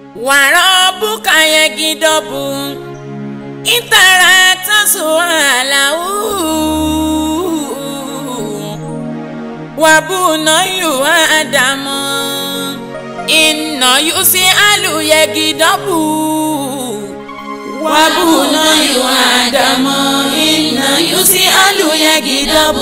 وربك يجدب إن ترى سؤاله وبني آدم إن يسأل يجدب وبني آدم إن يسأل يجدب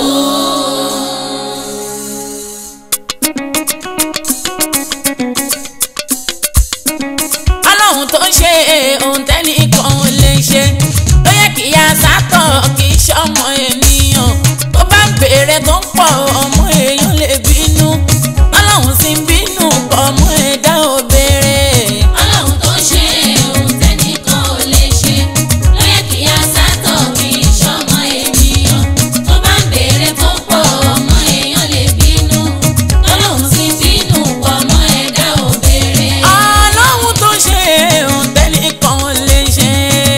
ọlọ́run tó ń ṣe ohun tẹ́nìkan ò lè ṣe ló yẹ kí a sátọ̀ kì í ṣọmọ ènìyàn tó bá ń béèrè tó ń pọ̀ ọmọ èèyàn lè bínú ọlọ́run sì ń bínú ọmọ ẹ̀dá ò béèrè. Ọlọ́run tó ṣe ohun tẹ́nìkan ò lè ṣe ló yẹ kí a sátọ̀ kí ìṣọmọ ènìyàn tó bá ń béèrè tó pọ̀ ọmọ èèyàn lè bínú Ọlọ́run sì bínú ọmọ ẹ̀dá ò béèrè. ọlọ́run tó ṣe ohun tẹ́nìkan ò lè ṣe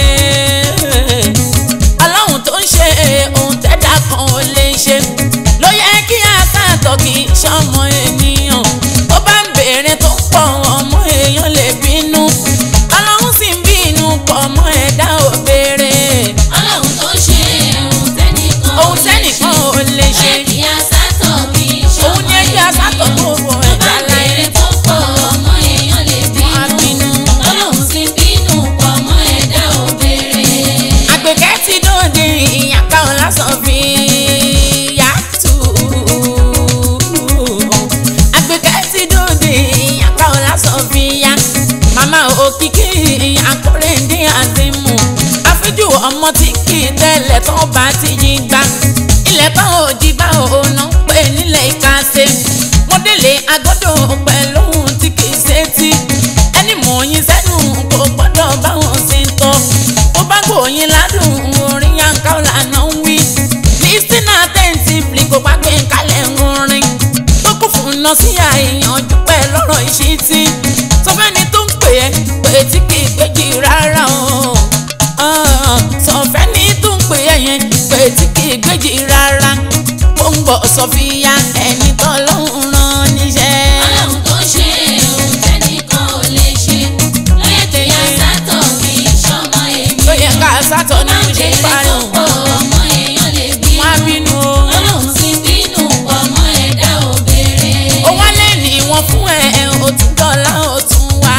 ọlọ́run tó ń ṣe ohun tẹ́dá kan ò lè ṣe ló yẹ kí a sàtọ̀ kí sọmọ ènìyàn tó bá ń béèrè tó pọ̀ ọmọ èèyàn lè bínú ọlọ́run sì ń bínú pọ̀ ọmọ ẹ̀dá ò béèrè Ọlọ́run tó ṣe ohun tẹ́nìkan ò ohun lè ṣe tẹ́nìkan ò lè ló ṣe yẹ kí a sátọ̀ kí òun ìṣọmọ ni ẹgbẹ́ asátọ̀ ènìyàn gbogbo tó bá ẹ̀dá ń láyé béèrè tó pọ̀ ọmọ èèyàn lè á bínú bínú. Ọlọ́run sì bínú ọmọ ẹ̀dá ò béèrè. àgbẹ̀kẹ́ ti dòde ìyàpá ọ̀la sọ fi yàtú. àgbẹ̀kẹ́ ti dòde ìyàpá ọ̀la sọ fi yá. màmá òkìkí àkórèdé àdìmú. àfijù ọmọ tí kì í tẹ́lẹ̀ tó bá ti yí gbá. ilẹ̀ bá òjì bá òun pé nílẹ̀ ìkàsẹ̀. mo délé agbọ́dọ̀ pẹ̀lú ohun tí kì í ṣe tí. ẹni mọ̀ yín sẹ́nu kò gbọ́dọ̀ báwọn ṣe ń tọ́ ó bá gbòòyìn ládùn orin yanka ọ̀làna ń wí. listen attentively kò bá gbé kalẹ̀ ń orin. tó kún fún iná sí àìyànjú pẹ̀ lọ́rọ̀ ìṣítí. sọ fẹ́ni tó ń pè é pé tí kì í gbéjì rárá o. Ah, sọ fẹ́ni tó ń pè é yẹn pé tí kì í gbéjì rárá. gbòǹgbò sọfíà ẹni tó lọ́hùn rán níṣẹ́. Ọlọ́run tó ṣe ohun tẹ́nìkan ò lè ṣe ló yẹ kí a sátọ̀ kí ìṣọmọ ló yẹ ènìyàn ká sátọ̀ tó ní bá ń ṣe béèrè tó parun. pọ̀ ọmọ èèyàn lè wọ́n á bínú bínú o. Ọlọ́run sì bínú ọmọ ẹ̀dá ò béèrè. ó wálé ní wọn fún ẹ ó tún dọ́là ó tún wá.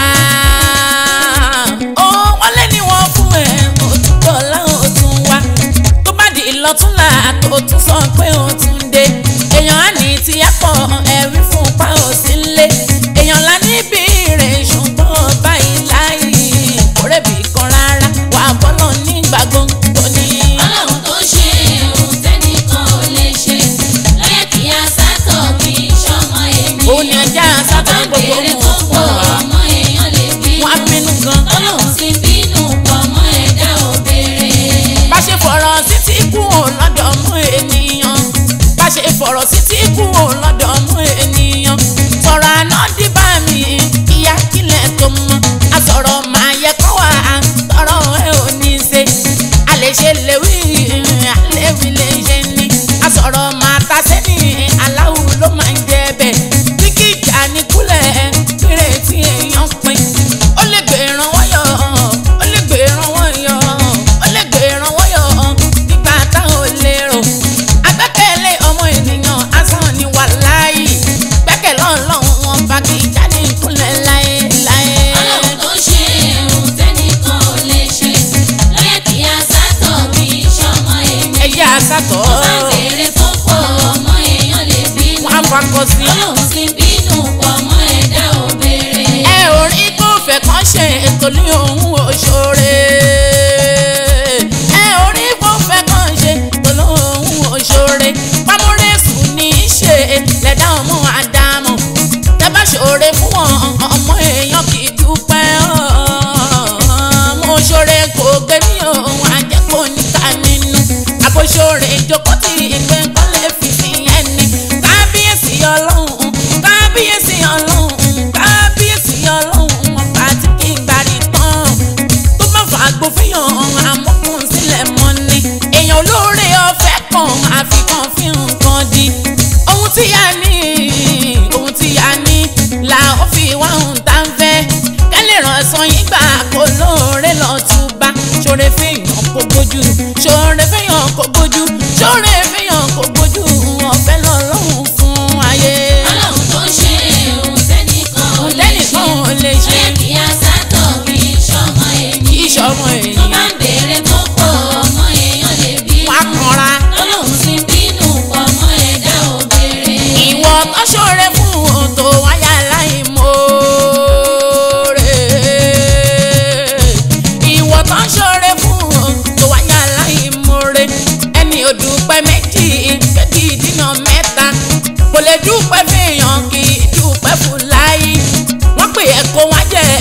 ó wálé ní wọn fún ẹ ó tún dọ́là ó tún wá. tó bá di ìlọtúnla tó tún sọ pé ó tún dé. èèyàn á ní tí a pọ̀ ẹ̀rí fún pa ó sí lé. èèyàn lá níbi rẹ̀ ṣùgbọ́n báyìí láì kórèbì kan rárá wà bọ́lọ̀ nígbà gbogbo ní. Ọlọ́run tó ṣe ohun tẹ́nìkan ò lè ṣe ló yẹ kí a sátọ̀ kí ìṣọmọ ó ní ènìyàn ọjà tó bá sátọ̀ ń gbogbo béèrè mọ̀ tó fún pọ̀ wa. ọmọ èèyàn lè bínú wọ́n á bínú gan. Ọlọ́run sì bínú ọmọ ẹ̀dá ò béèrè. bá ṣe fọ̀rọ̀ sí tí kú ò lọ́dọ̀ mú ènìyàn bá ṣe fọ̀rọ̀ sí tí kú ò lọ́dọ̀ mú ènìyàn sọ̀rọ̀ àná dìbà mi ìyá kílẹ̀ tó mọ́ a sọ̀rọ̀ máa yẹ kọ́ wá tọrọ ẹ ò ní ṣe a lè ṣe léwì àléwì lè ṣe ní a sọ̀rọ̀ máa ta sẹ́ni aláwo ló máa ń jẹ bẹ́ẹ̀ tí kì í jà ní kúlẹ̀ péré tí èèyàn pin ó lè gbé ìrànwọ́ yọ ó lè gbé ìrànwọ́ yọ ó lè gbé ìrànwọ́ yọ nígbà táwọn ò lérò agbẹ́kẹ̀lé ọmọ ènìyàn asán ni wà láàyè gbẹ́kẹ̀lé ọlọ́run wọn bá kì í já ní ìkúnlẹ̀ láyé láyé. Ọlọ́run tó ṣe ohun tẹ́nìkan ò lè ṣe ló yẹ kí a sátọ̀ kí ìṣọmọ ènìyàn ẹ̀yà àsátọ̀ tó bá ń béèrè tó pọ̀ ọmọ èèyàn lè bínú wọn á fakọ sí. Ọlọ́run sì bínú ọmọ ẹ̀dá ò béèrè. ẹ ò rí tó fẹ́ kàn ṣe ètò ní òun òṣòre. ẹ ò rí tó fẹ́ kàn ṣe ètò ní òun òṣòre. pamọ́rẹ́sù ní í ṣe lẹ́dá ọmọ àdámọ̀. tẹ́ bá ṣòre fún wọn ọmọ èèyàn kì í dúpẹ́. mo ṣòre kò gbé mi òun àjẹkù níta nínú. àbòṣòre ìjókòó tí ìpè kọ́lé fìfì ẹni. kábíyèsí ọlọ́run kábíyèsí ọlọ́run kábíyèsí ọlọ́run ọba tí kì í gbàrí tán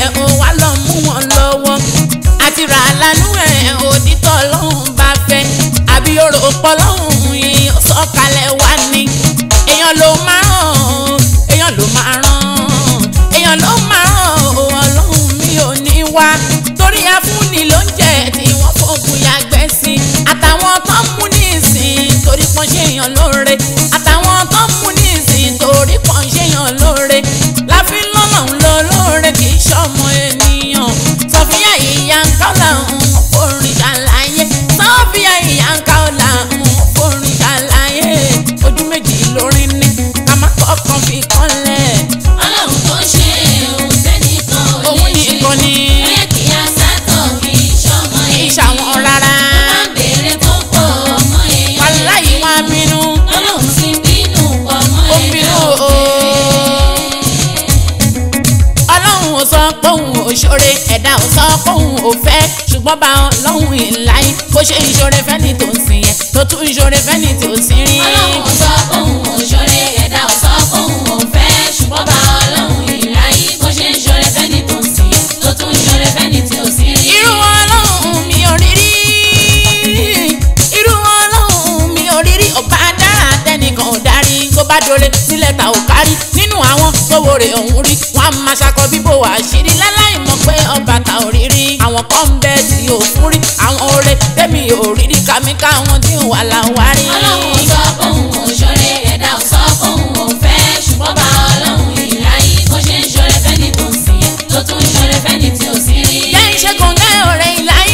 ẹ̀ ó wá lọ mú wọn lọ́wọ́ àti rà lánú ẹ̀ òdìtọ̀ lọ́hùn bá fẹ́ àbí orò pọ̀ lọ́hùn yìí ó sọ̀kalẹ̀ wá ní èèyàn ló máa ràn èèyàn ló máa ràn èèyàn ló máa ràn ọlọ́run mi ò ní wá torí afúnni ló ń jẹ tí wọ́n fògùn yàgbẹ́ sí àtàwọn tó ń mú ní ìsìn torí pọ́n ṣèyàn lóore àtàwọn tó ń mú ní ìsìn torí pọ́n ṣèyàn lóore láfi lọ́nà ń lọ lóore kì í ṣọmọ ènìyàn sọfíà ìyá ń kọ́ làwọn orin ṣàlàyé sọfíà ìyá ń kọ́ làwọn orin ṣàlàyé ojú méjì lórí ní ká má kọ́kàn fi kọ́lẹ̀ ọlọ́run tó ṣe òun tẹ́nìkan ò òun lè ṣe nìkan ni ó yẹ kí a sátọ̀ kì í ṣọmọ kì í ènìyàn ṣàwọn rárá máa ń béèrè tó pọ̀ ọmọ èèyàn wàláyé wá bínú ọlọ́run ti bínú pọ̀ ọmọ ó ẹ̀dá bínú o. òfin. ọlọ́run ò sọ pé òun ò ṣoore ẹ̀dá ò sọ pé òun ò fẹ́ ṣùgbọ́n bá ọlọ́run ìláyé bó ṣe ìṣoore fẹ́ni tó ń sìn yẹn tó tún ìṣoore fẹ́ni tó ń sìn rí. ọlọ́run ò sọ fóun ò ṣoore ẹ̀dá ò sọ fóun ò fẹ́ ṣùgbọ́n bá ọlọ́run ìláyé bó ṣe ń ṣoore fẹ́ni tó ń sìn yẹn tó tún ń ṣoore fẹ́ni tí ò sí rí. irú ọlọ́run mi ò rí rí irú ọlọ́run mi ò rí rí ọba dára tẹnìkan ò darí tó bá dole sílẹ̀ ta ò kárí nínú àwọn tówó rẹ̀ ọ̀hún rí wọn á máa ṣakọ bíbò àṣírí láláì mọ̀ pé ọba ta ò rí rí àwọn kan ń bẹ tí ò fún rí àwọn oore tẹ́mi ò rí rí kàmí káwọn tí ò wà láwárí. ọlọ́run ò sọ fóun ò ṣoore ẹ̀dá ò sọ fóun ò fẹ́ ṣùgbọ́n bá ọlọ́run ìláyé bó ṣe ń ṣoore fẹ́ni tó ń sìn yẹn tó tún ń ṣoore fẹ́ni tí ò sí rí. jẹ́ iṣẹ́ kọ̀ǹgẹ́ ọ̀rẹ́ ìláyé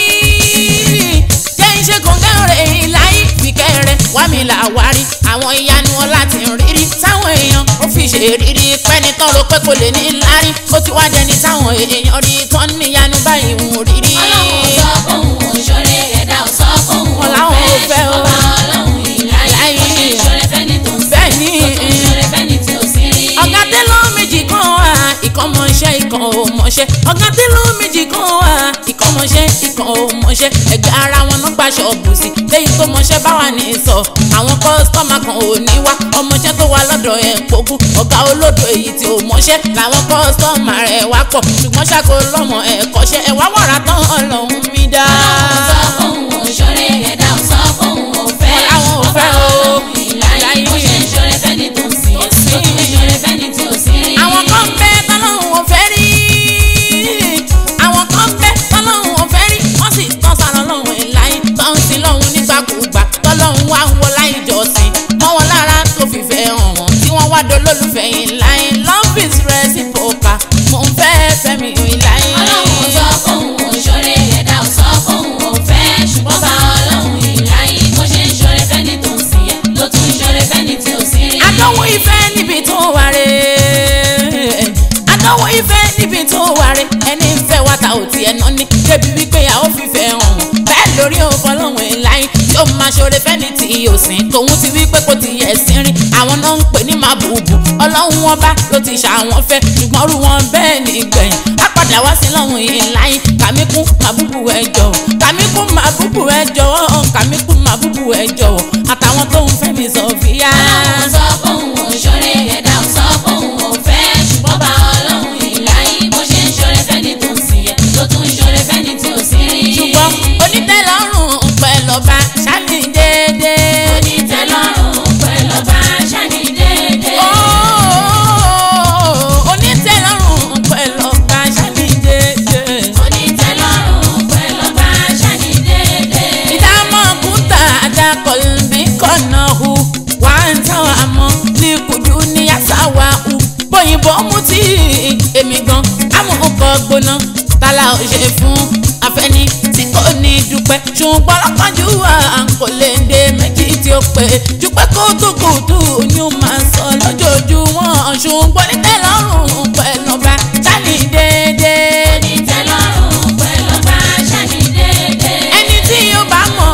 jẹ́ iṣẹ́ kọ̀ǹgẹ́ ọ̀rẹ́ ìláyé fìkẹ́ rẹ̀ wá mi là wárí àwọn ìyanu ọlá ti ń rírí táwọn èèyàn ó fi ṣe rírí pẹ́ni tán ro pé kò lè ní lárí ó ti wá dẹni táwọn èèyàn rí tán níyanu báyìí ń rírí. ọlọ́run ò sọ fóun ò ṣoore ẹ̀dá ò sọ fóun ò Wọn làwọn ò fẹ́ fẹ́ o. ṣùgbọ́n bá ọlọ́run ìláyé bó ṣe ń ṣoore fẹ́ni tó ń sìn bẹ́ẹ̀ ni tó tún ń ṣoore fẹ́ni tí ò sí rí. ọ̀gá tẹ́lọ̀ méjì kan wà ìkan mọṣẹ́ ìkan ò mọṣẹ́ ọ̀gá tẹ́lọ̀ méjì kan wà ìkan mọṣẹ́ ìkan ò mọṣẹ́ ẹgbẹ́ ara wọn náà gba ṣọ́ọ̀bù sí lẹ́yìn tó mọṣẹ́ bá wà ní sọ àwọn kọ́sítọ́mà kan ò ní wá ọmọṣẹ́ tó wà lọ́dọ̀ ẹ̀ kókú ọ̀gá olódò èyí tí ò mọṣẹ́ làwọn kọ́sítọ́mà rẹ̀ wá pọ̀ ṣùgbọ́n ṣàkó lọ́mọ ẹ̀ kọ́ṣẹ́ ẹ̀ wá wàrà tán ọlọ́run mi dá. ọlọ́run ò sọ fóun ò ṣoore ẹ̀dá ò sọ fóun ò fẹ́ Wọn làwọn ò ṣùgbọ́n fẹ́ bá o. ọlọ́run ìláyé bó ṣe ń ṣoore fẹ́ni tó ń sìn yẹn tó tún ń ṣoore fẹ́ni tí ò sí rí. àwọn kan bẹ tọ́lọ́hún ò fẹ́ rí àwọn kan bẹ tọ́lọ́hún ò fẹ́ rí wọ́n sì tán sára lọ́hún ìláyé tán sí lọ́hún nígbàkúgbà tọ́lọ́hún wá ń wọ láì jọ́sìn mọ́ wọn lára tó fìfẹ́ hàn wọ́n tí wọ́n wá dolólùfẹ́ ìláyé love is reciprocal mo ń fẹ́ fẹ́mi ìláyé. ọlọ́run ò sọ fóun ò ṣoore ẹ̀dá ò sọ fóun ò fẹ́ ṣùgbọ́n bá ọlọ́run ìláyé bó ṣe ń ṣoore fẹ́ni tó ń sìn yẹn ló tún ń ṣoore fẹ́ni tí ò sí rí. àdánwò ìfẹ́ níbi tó wà rè àdánwò ìfẹ́ níbi tó wà rè ẹni ń fẹ́ wa ta ò tiẹ̀ ná ní débi wípé a ó fìfẹ́ hàn wọ́n bẹ́ẹ̀ lórí òfọlọ́hún ìláyé tí ó máa ṣoore fẹ́ni tí yóò sìn tòun ti wípé kò ti yẹ sí rìn àwọn náà ń pè ní màbùbù ọlọ́run wọn bá ló ti ṣàwọn fẹ́ ṣùgbọ́n rú wọn bẹ́ẹ̀ ní gbẹ̀yìn á padà wá sí lọ́hùn ìláyé kàmíkún màbùbù ẹ jọ̀wọ́ kàmíkún màbùbù ẹ jọ̀wọ́ kàmíkún màbùbù ẹ jọ̀wọ́ àtàwọn tó ń fẹ́ mi Sofia. ọlọ́run sọ fóun ò ṣoore ẹ̀dá ò sọ fóun ò fẹ́ ṣùgbọ́n bá ọlọ́run ìláyé bó ṣe ń ṣoore fẹ́ni tó ń sìn yẹn ló tún ń ṣoore fẹ́ni tí ò sí rí. ṣùgbọ́n onítẹ̀lọ́rùn pẹ̀lú ọba ṣáàlì déédéé. onítẹ̀lọ́rùn pẹ̀lú ọba ṣáni déédéé. Ooo, onítẹ̀lọ́rùn pẹ̀lú ọba ṣáàlì déédéé. onítẹ̀lọ́rùn pẹ̀lú ọba ṣáni déédéé. ìdámọ̀ kúta àdàkọ̀lùbí kọ̀nà hu wà ń táwọn àmọ́ ní kùdú ní yàtàwá hu bóyìnbó mú tí èmi gan amúkọ gbóná tálà ò ṣe fún afẹ́ni tí kò ní dúpẹ́ ṣùgbọ́n lọ́kànjú wa kò lè dé méjì tí ó pé dúpẹ́ kótókòtò ni ó máa sọ lójoojúmọ́ ṣùgbọ́n nítẹ̀lọ́rùn pẹ̀lú ọba ṣáàlì déédéé. onítẹ̀lọ́rùn pẹ̀lú ọba ṣáni déédéé. ẹni tí yóò bá mọ̀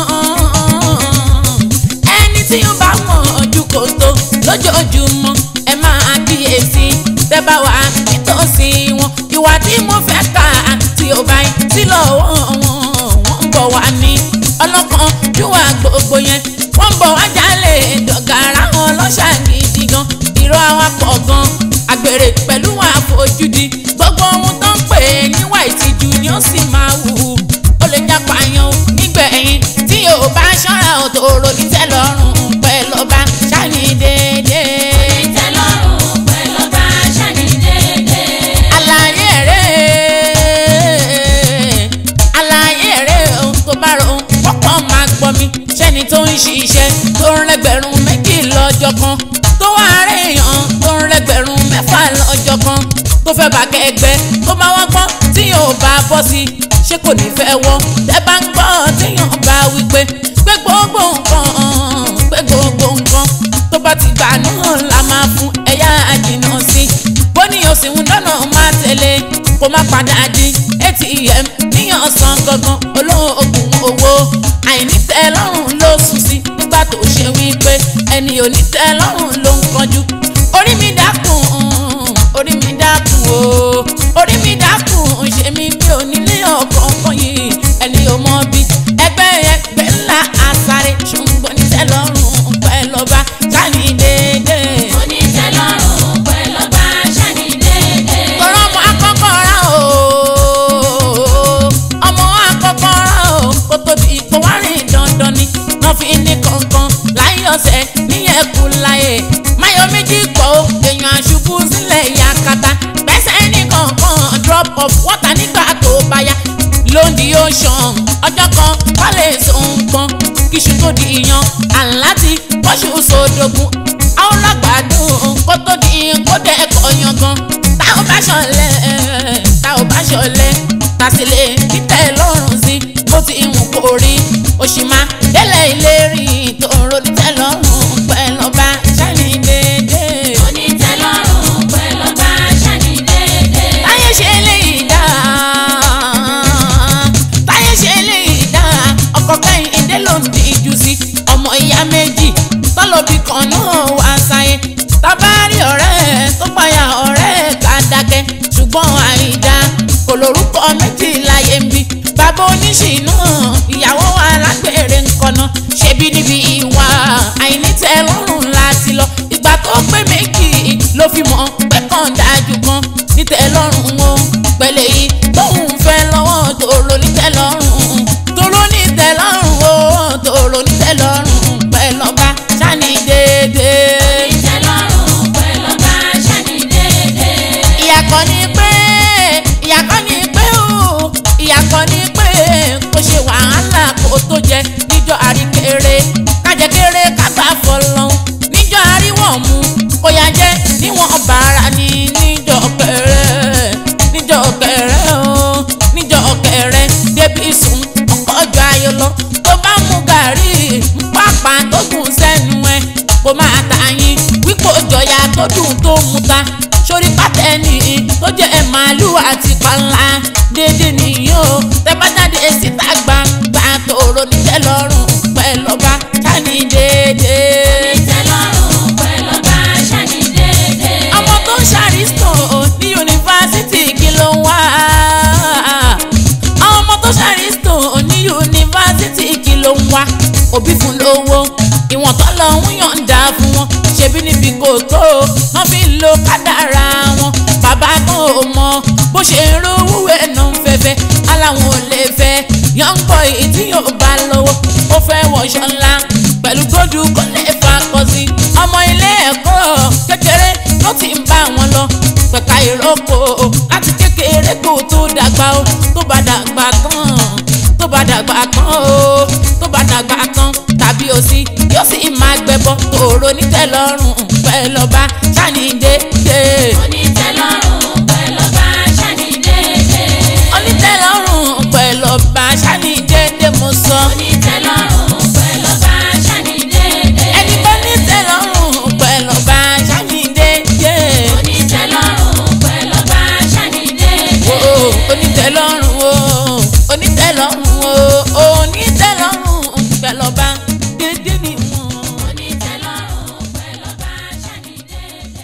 ẹni tí yóò bá mọ̀ ojú kò tó lójoojúmọ́ ẹ máa kíyèsí tẹ́ bá wà nítòsí wọn ìwà tí mo fẹ́ kà tí ó bá yín sí lọ́wọ́ wọn wọ́n ń bọ̀ wá ní ọlọ́kan júwà gbogbo yẹn wọ́n ń bọ̀ wá jálè dọ̀gàrà wọn lọ́ṣà gidi gan irọ́ àwọn pọ̀ gan àgbèrè pẹ̀lú àfojúdi gbogbo wọn ṣiṣẹ́ tó ń rẹgbẹ̀rún méjì lọ́jọ́ kan tó wá rèèyàn tó ń rẹgbẹ̀rún mẹ́fà lọ́jọ́ kan tó fẹ́ bá kẹgbẹ́ tó bá wá gbọ́n tí yóò bá bọ́ sí ṣé kò ní fẹ́ wọ́ tẹ́ bá ń gbọ́ téèyàn bá wí pé pé gbogbo nǹkan pé gbogbo nǹkan tó bá ti gbà náà la máa fún ẹ̀yà àjìnà sí bó ní o sì ń dáná máa tẹ̀lé kó má padà di atm níyàn san gangan olóògùn owó àìnítẹ́lọ́rùn ló sùn sí nígbà tó ṣe wípé ẹni ò ní tẹ́lọ́rùn ló ń kanjú orí mi dákun orí mi dákun o orí mi dákun ṣe mi mi ò nílé ọ̀kọ̀ọ̀kan yìí ẹni ò mọ bí ẹgbẹ́ ẹgbẹ́ ńlá àsáré ṣùgbọ́n ní tẹ́lọ́rùn pẹ́ lọ́ba sáni déédéé. onítẹ̀lọ́rùn pẹ̀lú ọba ṣáni déédéé. Tọrọ ọmọ akọ́kọ́ ra o, ọmọ akọ́kọ́ ra o, kó tó di ipò wá rìn dandan ni, wọ́n fi ní kankan láyé ọ̀sẹ̀ níyẹn kú láyé. Máyọ̀ méjì pọ̀ o, èèyàn àṣubú sílẹ̀ yakata, gbẹ́sẹ̀ ní kankan drop of water nígbà tó bá yá. Lóńdì ocean, ọjọ́ kan wálé sọ̀nkan, kíṣu tó di iyán, àláti bọ́ṣù sódògùn, àwọn lágbàdùn kó tó di kó dẹ́ ẹ̀kọ́ yangan tá ò bá ṣọlẹ̀ tá ò bá ṣọlẹ̀ tá sì lè títẹ̀ lọ́rùn sí bó ti ìwọ̀n kò rí oṣù máa délẹ̀ ìlérí tó ń ronú tẹ́ lọ́rùn pẹ̀lú ọba ṣáni déédéé. onítẹ̀lọ́rùn pẹ̀lú ọba ṣáni déédéé. táyé ṣe eléyìí dá táyé ṣe eléyìí dá ọkọ kẹ́yìn ìdè ló ń díjú sí ọmọ ìyá méjì tọ́lọ́bì kan náà wá sáyé tábàárí ọ̀rẹ́ tó payà ọ̀rẹ́ ká dákẹ́ ṣùgbọ́n àìdá kò lórúkọ méjì láyé ń bí bàbá oníṣìnà ìyàwó alágbèrè ńkọ́nà ṣebí níbi ìwà àìnítẹ́lọ́rùn láti lọ ìgbà tó pé méjì ló fi mọ̀ pé kàn dájú kan nítẹ́lọ́rùn o pẹ̀lẹ́ yìí tóun fẹ́ lọ́wọ́ tòrò nítẹ́lọ́rùn tòrò nítẹ́lọ́rùn o tòrò nítẹ́lọ́rùn pẹ̀lú ọba ṣáni déédéé. onítẹ̀lọ́rùn pẹ̀lú ọba ṣáni déédéé. ìyàkọ́ ni pé ìyàkọ́ ni pé o ìyàkọ́ ni pé kò ṣe wàhálà kó tó jẹ níjọ́ àríkèrè kájẹ kéré kágbá fọlọ́n níjọ́ àríwọ̀n mu kò yá jẹ́ níwọ̀n bàrà ni níjọ́ kẹrẹ níjọ́ kẹrẹ o níjọ́ kẹrẹ débi sùn ọkọ̀ ọjọ́ ayọ̀ lọ tó bá mú gàrí pápá tó gùn sẹ́nu ẹ̀ kó máa ta yín wípé òjòyà tó dùn tó mú ta sórí pátẹ́ẹ̀nì tó jẹ́ ẹ̀ màálù àti pàlà dédé nìyí o tẹ bá jáde síta gbangba tòrò níjẹ́ lọ́rùn pẹ̀lú ọba ṣáni dédé. onítẹ̀lọ́rùn pẹ̀lú ọba ṣáni déédéé. ọmọ tó ń ṣàrísítò ní yunifásitì kí ló ń wá àwọn ọmọ tó ṣàrísítò ní yunifásitì kí ló ń wá òbí fún lówó ìwọ̀n tó lọ ń yọ̀ǹda fún wọn ṣebí níbi kò tó wọn fi ń lo kádàrá wọn bàbá kan ò mọ bó ṣe ń rówó ẹ̀nà ń fẹ́fẹ́ aláwọn ò lè fẹ́ young boy tí yóò bá lọ́wọ́ ó fẹ́ wọṣọ ńlá pẹ̀lú gbódù kó lè fa kọ sí ọmọ ilé ẹ̀kọ́ kékeré ló ti ń bá wọn lọ pẹ̀ka ìrókò láti kékeré kó tó dàgbà ó tó bá dàgbà tán tó bá dàgbà tán ó tó bá dàgbà tán tàbí òsì yóò sì máa gbẹbọ tòrò nítẹ́lọ́rùn pẹ̀lú ọba ṣáni déédéé. onítẹ̀lọ́rùn pẹ̀lú ọba ṣáni déédéé. onítẹ́lọ́rùn pẹ̀lú ọba ṣáni déédéé mo sọ. onítẹ̀lọ́rùn pẹ̀lú ọba ṣáni déédéé. ẹni bá nítẹ́lọ́rùn pẹ̀lú ọba ṣáni déédéé. onítẹ̀lọ́rùn pẹ̀lú ọba ṣáni déédéé. o onítẹ́lọ́rùn o onítẹ́lọ́rùn o onítẹ́lọ́rùn pẹ̀lú ọba déédéé ni wọ́n. onítẹ̀lọ́rùn pẹ̀lú ọba ṣáni déédéé.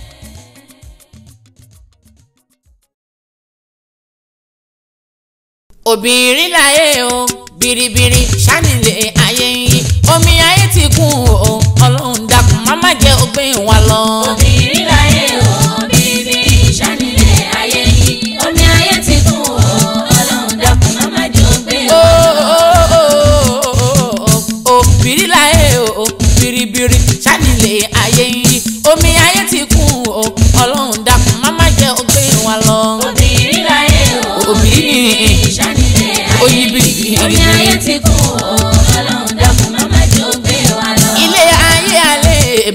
obìnrin láyé o biribiri ṣánilẹ̀ ayé yìí omi ayé ti kún o ọlọ́run dákun má má jẹ́ ògbìn wa lọ. obìnrin láyé o bíbírí ṣánilẹ̀ ayé yìí omi ayé ti kún o ọlọ́run dákun má má jẹ́ ó gbé o o. obìnrin láyé o biribiri ṣánilẹ̀ ayé yìí omi ayé ti kún o ọlọ́run dákun má má jẹ́ ògbìn wa lọ. obìnrin láyé o Obìnrin. ṣánilẹ̀ ayé Oyin bí yìí omi ayé ti kún o ọlọ́run dákun má má jẹ́ ó gbé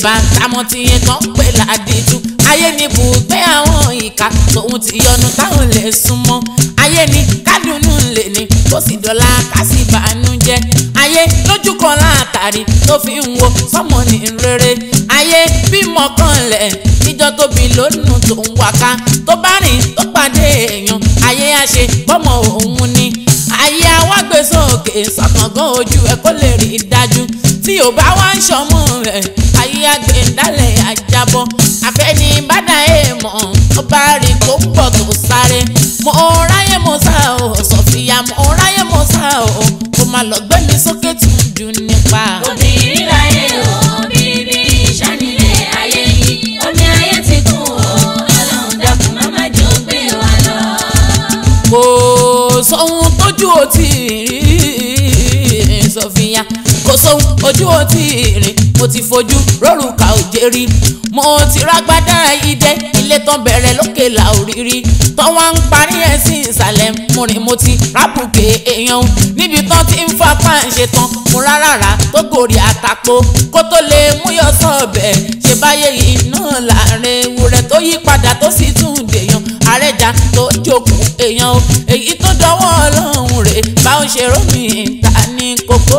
bá tamọ́ ti yẹn tán pé ládìjú ayé ni bùgbé àwọn ìka tòun ti yọnu táwọn lè súnmọ́ ayé ni kádùnnú lè ní kó sì dọ́là ká sì bànújẹ́ ayé lójú kan látàrí tó fi ń wo sọmọ ní rere ayé bímọ kan lẹ̀ níjọ́ tóbi lónìí tó ń wáká tó bá rìn tó pàdé èèyàn ayé á ṣe bọ́mọ òun ni ayé awágbé sókè sọ̀kàngán ojú ẹ̀ kó lè rí i dájú tí ò bá wá ń ṣọmọ rẹ̀ ayé àgbẹ̀ndálẹ̀ àjábọ̀ àfẹ́ni bàdà èèmọ̀ ó bá rí kó pọ̀ tó sáré mo ráyè mo sá o sọ̀fìyà mo ráyè mo sá o kó má lọ gbé mi sókè tún jù nípa. obìnrin láyé o bíbí ìṣánilé ayé yìí omi ayé ti kún o ọlọ́run dákun má má jẹ́ ó gbé wa lọ. kò sóhun tójú ò tí ì rí sọfìyà kò sóhun ojú ò tí ì rí mo ti fojú rórùka òjé rí mo ti rágbádá idẹ ilé tán bẹ̀rẹ̀ lókè là òrírí tán wá ń parí ẹ̀ sí ìsàlẹ̀ mo rìn mo ti rábùkè èèyàn níbi tán ti ń fapá ń ṣe tán mo rárá tó gòrì àtàpó kó tó lè mú yọ sọ́ọ̀bẹ̀ ṣe báyé yìí náà láàrin ewúrẹ́ tó yí padà tó sì tún dèèyàn àrẹ́jà tó jókòó èèyàn o èyí tó dọwọ́ ọlọ́run rè bá ń ṣe rómì ta ní kókó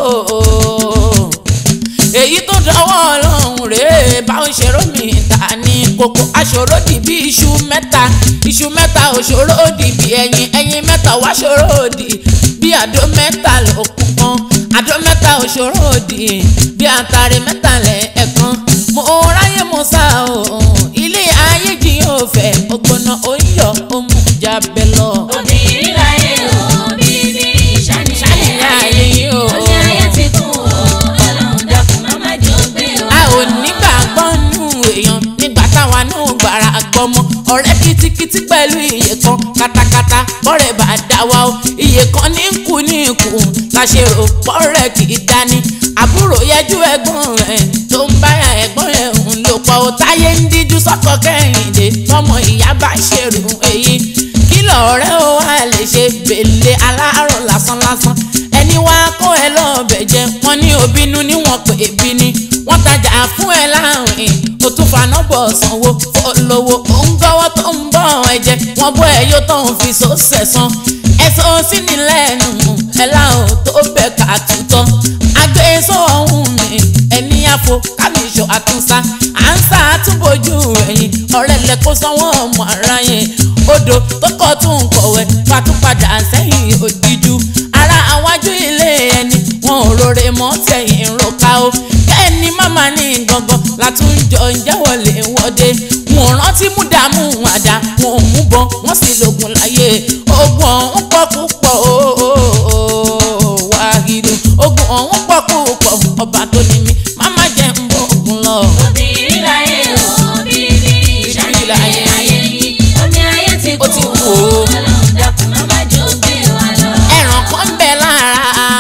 èyí tó dọwọ́ ọlọ́run rè bá ń ṣe rómì ta ní kókó aṣòro dì bí iṣu mẹ́ta iṣu mẹ́ta òṣòro dì bí ẹyin ẹyin mẹ́ta wá ṣòro dì bí àdó mẹ́ta ló kún kan àdó mẹ́ta òṣòro dì bí àtàrí mẹ́ta lẹ̀ ẹ̀kan mo ráyè mo sá o ilé ayé jí yóò fẹ́ ògbóná oyọ̀ òmù jábẹ́ lọ. obìnrin láyé o bíbí ìṣánilé Ìṣánilé ayé ayé yìí yìí o. omi ayé ti kún o ọlọ́run dákun má má jẹ́ ó gbé wa a ò lọ. nígbàgbọ́ nù èèyàn nígbà táwa náà gbàrà gbọmọ ọ̀rẹ́ kitikiti pẹ̀lú iye kan katakata bọ́rẹ̀ bá dá wa o iye kan ní kú ní kú la ṣe rò pọ́rẹ̀ kì í dání àbúrò yẹjú ẹ̀gbọ́n rẹ̀ tó ń báyà ẹ̀gbọ́n rẹ̀ ń lò pọ̀ ó táyé ń díjú sọ́kọ̀ kẹ́hìndé tọmọ ìyá bá ṣèrú èyí kí lọ̀rẹ́ ó wà lè ṣe bèlè aláàárọ̀ lásán lásán ẹni wá kó ẹ lọ́ọ̀bẹ̀ jẹ wọ́n ní òbínú ní wọ́n pè é bí ní wọ́n tajà fún ẹ láàrin o tún faná bọ̀ sanwó olówó ó ń gbọ́wọ́ tó ń bọ̀ ẹ̀jẹ̀ wọ́n bọ́ ẹ yóò tó ń fi so sẹ̀sán ẹ̀sọ́ sí ni lẹ́nu ẹ̀ láwọn tó bẹ̀ ká tutọ́ agbésọ ọ̀hún mi ẹni àfo kábíyèsọ àtúnṣá à ń sá àtúbọ̀jú ẹ̀yìn ọ̀rẹ́ lẹ kó sanwó ọmọ ara yẹn odò tó kọ́ tún kọ̀wé fatúpadà sẹ́yìn òdìjú ara àwájú ilé ẹni wọn ò rore mọ́ tẹ̀yìn roka o bẹ́ẹ̀ ni màmá ní gangan látúnjọ ń jẹ́wọ́lé wọ́dé wọn ò rántí mú dààmú àdá wọn ò mú bọ́n wọ́n sì lògùn láyé ogun ọ̀hún pọ̀ púpọ̀ ooo wàhídù ogun ọ̀hún pọ̀ púpọ̀ ọba tó ní mi màmá jẹ́ ń bọ̀ ogun lọ. obìnrin láyé o bíbí ìṣánilé ayé yìí omi ayé ti Ó ti kún kún o o. ọlọ́run dákun má má jẹ́ ó gbé wa lọ. ẹ̀ràn kan ń bẹ lára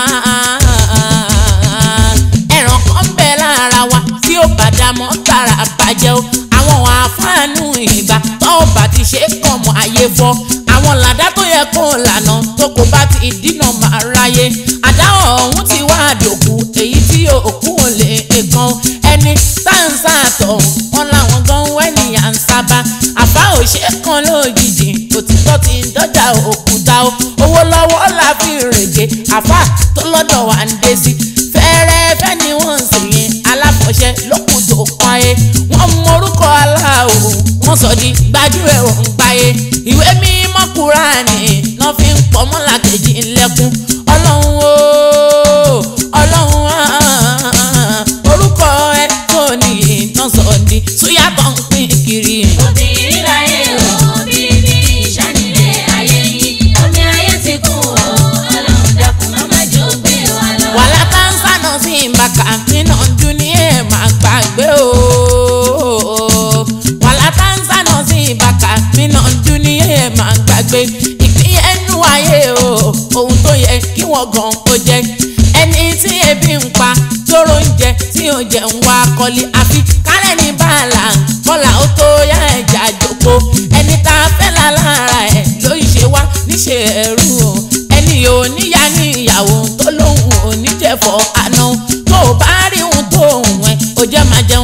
ẹ̀ràn kan ń bẹ lára wa tí ó bàdá mọ́ tààrà bàjẹ́ o àwọn àfáànù ìgbà tó o bá ti ṣe é kàn mọ́ ayé fọ́ àwọn làdá tó yẹ kó lànà tó kò bá ti dínà máa ráyé àdá ọ̀hún ti wá àdòkù èyí tí òkú ò lè kan ẹni sáǹsà tọ̀ wọn làwọn gan wẹ́nìyà ń sábà àbá òṣè kan lójijì òtítọ́ ti ń dọ́jà òkúta o owó lọ́wọ́ la fi rèké àfà tó lọ́dọ̀ wà ń dé sí fẹ́rẹ́fẹ́ ni wọ́n ń sè yẹn aláfọ̀ṣẹ́ lókun tó kan ẹ wọ́n mọ orúkọ aláwo wọ́n sọ di gbajúẹ̀ ò ń gbáyé ìwé mímọ́ kúránì náà fi ń pọ̀ mọ́lá kejì ńlẹ́kùn ọlọ́run o ọlọ́run ah, orúkọ ẹ tó nìyí náà sọ di súyàtọ̀ ń pín kiri. obìnrin láyé o bíbí ìṣánilé ayé yìí omi ayé ti kún o ọlọ́run dákun má má jẹ́ ó gbé wa lọ. wàhálà táǹsà náà sì ń bá kàǹtì náà dún ní ẹ̀ máa gbàgbé o wàhálà táǹsà náà sì ń bá kàǹtì náà dún ní ẹ̀ máa gbàgbé ìpín ẹnu ayé o ohun tó yẹ kí wọ́n gan kó jẹ ẹni tí ebi ń pa tóró ń jẹ tí ò jẹ ń wá kọ́lé àfi kálẹ̀ ní bàálà kọ́là ó tó yá ẹ̀jà jòkó ẹni tá a fẹ́ la lára ẹ̀ ló ń ṣe wá níṣe ẹ̀rú o ẹni ò níyá ní ìyàwó tó lóhùn ò ní jẹ̀fọ́ àná tó o bá rí ohun tó ohun ẹ̀ ó jẹ́ máa jẹun tó wà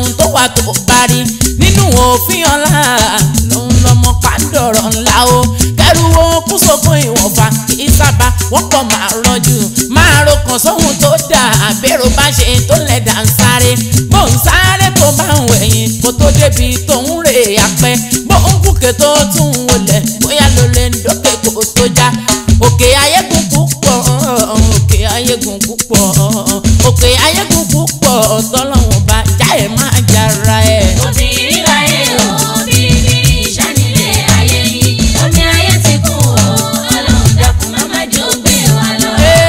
wà tó bá rí nínú òfin ọ̀la lòun lọmọ pàǹdọ̀rọ̀ ńlá o kẹrù wo kú sókun ìwọ̀nba kì í sábà wọ́pọ̀ máa rọ́jú máa rokàn sóhun tó dà àbẹ̀rù bá ṣe tó lẹ̀dà ń sáré bó ń sáré tó bá ń wẹ̀yìn kó tó débi tó ń rè apẹ́ bó ń kúkè tó tún ń wọlé bóyá ló lè ń dókè kó tó já òkè ayégun púpọ̀ òkè ayégun púpọ̀ òkè ayégun púpọ̀ tọ́lọ́wọ́n bá já ẹ̀ máa jára ẹ̀. obìnrin láyé o obìnrin ìṣànílé ayé yìí omi ayé ti kún o ọlọ́run dákun má má jẹ́ ó gbé wa lọ.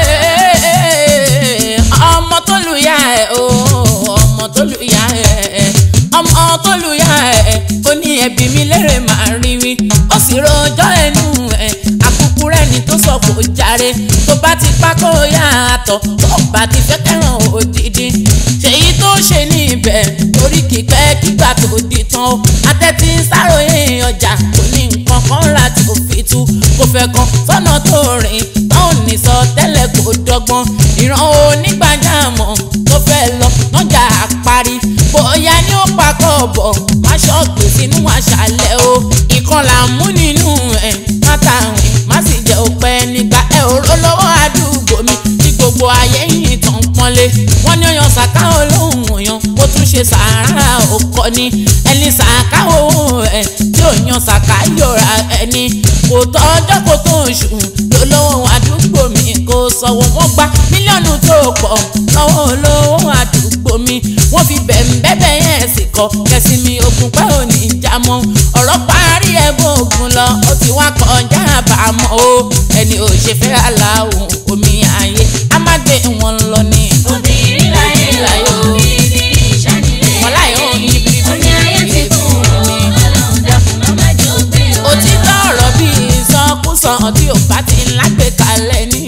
ọmọ tó lu ya ẹ o ọmọ tó lu ya ẹ ọmọ tó lu ya ẹ ó ní ẹbí mi lérè máa rí wí ó sì rojọ́ ẹnu ẹ àkùkù rẹ ni tó sọ kò jàre tó bá ti pa kó yá àtọ̀ tó bá ti fẹ́ kẹ́ràn òdìdí ṣèyí tó ṣe níbẹ̀ torí kíkẹ́ kígbà tó di tán o atẹ́tí sáròyé ọjà kò ní nǹkan kan rà tó fi tú kò fẹ́ kan sọ́nà tó rìn tán ò ní sọ tẹ́lẹ̀ kò dọ́gbọ́n ìran onígbàjámọ̀ tó fẹ́ lọ lọ́jà àparí bóyá ní ó pakọ̀ bọ̀ má ṣọ́ọ̀gbé sínú àṣálẹ̀ o ìkan là ń mú nínú ẹ̀ má tàwìn má sì jẹ́ òpẹ́ nígbà ẹ̀ òró lọ́wọ́ àdúgbò mi tí gbogbo ayé yìí tán pọ́nlé wọ́n ní ọyàn ṣàká olóhùn ọyàn ó tún ṣe sàárà òkọ ni ẹni ṣàká owó ẹ̀ tí ò yan ṣàká yọra ẹni kò tọ́jọ́ kó tó oṣù lólówó àdúgbò mi kò sọ̀wọ́ wọ́n gba mílíọ̀nù tó pọ̀ lọ́wọ́ olówó àdúgbò mi wọ́n fi bẹ̀m̀bẹ̀bẹ̀ yẹn sì kọ́ kẹsì mi ogun pẹ́ ò ní já mọ́ ọ̀rọ̀ parí ẹ̀bùn ogun lọ ó ti wá kọjá àbámọ́ o ẹni ò ṣe fẹ́ aláwọ̀ omi ayé á má gbé wọn lọ ní. obìnrin láyé o obìnrin ìṣànílé Wọ́n láyé ayé o, yìí omi ayé ti kún o ọlọ́run dákun má má jẹ́ ó gbé wa lọ. òtítọ́ ọ̀rọ̀ bí ìsọkúsọ tí ò bá ti lágbè kalẹ̀ ní.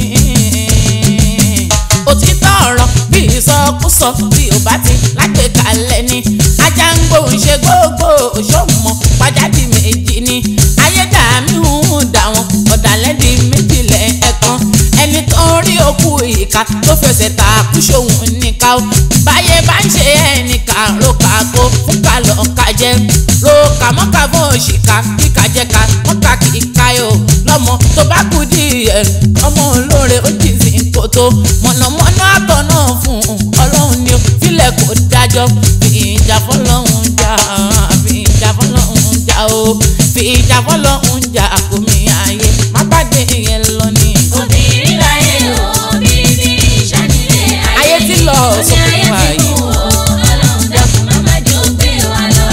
òtítọ́ ọ̀rọ̀ bí ìsọkúsọ tí ò bá ti lágbè kalẹ̀ ní. ajá ń gbóhùn ṣe gbogbo òṣòmọ pàjáde méjì ni. ayédàmí ń dà wọn ọ̀dàlẹ́dì méjìlẹ̀ ẹ̀kan ẹni tó ń rí òkú ìka tó fẹsẹ̀ ta kúṣòwò níka ó báyé bá ń ṣe ẹnìkà rókà kó fún kálọ̀ kájẹ́ rókà mọ́kà bó ṣìkà kíkà jẹ́ka mọ́kà kíkà yó lọ́mọ tó bá kú díẹ̀ ọmọ olóore ó jì sí kòtò mọ̀nàmọ́ná àtọ̀ náà fún un ọlọ́run ni ó filẹ̀ kó dájọ́ fi ìjà fọlọ́run jà fi ìjà fọlọ́run jà o fi ìjà fọlọ́run jà kò mí ayé má pàdé yẹn lọ ní. obìnrin láyé o obìnrin ìṣànílé Ayé ti lọ omi sókè ayé wá ti yìí. kún o ọlọ́run dákun má má jẹ́ ó gbé wa lọ.